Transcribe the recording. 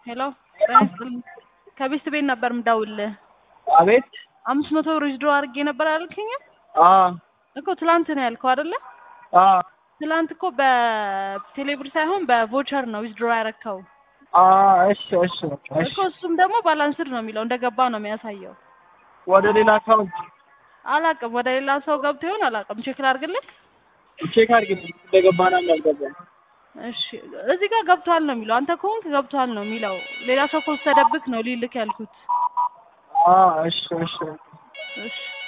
ሄሎ ጤና ይስጥልኝ። ከቤስት ቤት ነበር ምደውልልህ። አቤት አምስት መቶ ብር ዊዝድሮ አድርጌ ነበር አልከኝ አ እኮ ትላንት ነው ያልከው አይደለ? አ ትላንት እኮ በቴሌብር ሳይሆን በቮቸር ነው ዊዝድሮ ያረከው አ እሺ እሺ እሺ እኮ እሱም ደግሞ ባላንስድ ነው የሚለው እንደገባ ነው የሚያሳየው። ወደ ሌላ አካውንት አላቅም ወደ ሌላ ሰው ገብቶ ይሆን አላቅም። ቼክ ላድርግልህ። ቼክ አድርግልኝ እንደገባና እንዳልገባ። እሺ እዚህ ጋር ገብቷል ነው የሚለው። አንተ ከሆንክ ገብቷል ነው የሚለው። ሌላ ሰው ከወሰደብክ ነው ሊልክ ያልኩት። አ እሺ እሺ እሺ